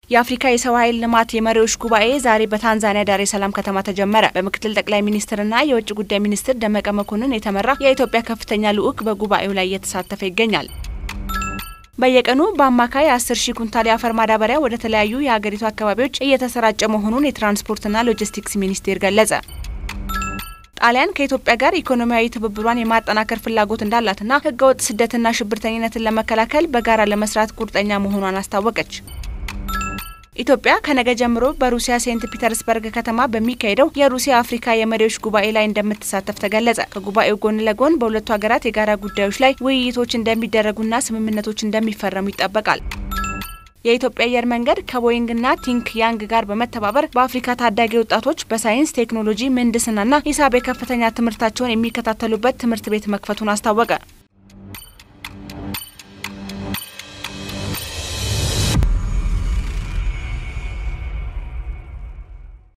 የአፍሪካ የሰው ኃይል ልማት የመሪዎች ጉባኤ ዛሬ በታንዛኒያ ዳሬ ሰላም ከተማ ተጀመረ። በምክትል ጠቅላይ ሚኒስትርና የውጭ ጉዳይ ሚኒስትር ደመቀ መኮንን የተመራ የኢትዮጵያ ከፍተኛ ልዑክ በጉባኤው ላይ እየተሳተፈ ይገኛል። በየቀኑ በአማካይ አስር ሺህ ኩንታል የአፈር ማዳበሪያ ወደ ተለያዩ የሀገሪቱ አካባቢዎች እየተሰራጨ መሆኑን የትራንስፖርትና ሎጂስቲክስ ሚኒስቴር ገለጸ። ጣሊያን ከኢትዮጵያ ጋር ኢኮኖሚያዊ ትብብሯን የማጠናከር ፍላጎት እንዳላትና ህገወጥ ስደትና ሽብርተኝነትን ለመከላከል በጋራ ለመስራት ቁርጠኛ መሆኗን አስታወቀች። ኢትዮጵያ ከነገ ጀምሮ በሩሲያ ሴንት ፒተርስበርግ ከተማ በሚካሄደው የሩሲያ አፍሪካ የመሪዎች ጉባኤ ላይ እንደምትሳተፍ ተገለጸ። ከጉባኤው ጎን ለጎን በሁለቱ ሀገራት የጋራ ጉዳዮች ላይ ውይይቶች እንደሚደረጉና ስምምነቶች እንደሚፈረሙ ይጠበቃል። የኢትዮጵያ አየር መንገድ ከቦይንግና ቲንክ ያንግ ጋር በመተባበር በአፍሪካ ታዳጊ ወጣቶች በሳይንስ ቴክኖሎጂ፣ ምህንድስናና ሂሳብ የከፍተኛ ትምህርታቸውን የሚከታተሉበት ትምህርት ቤት መክፈቱን አስታወቀ።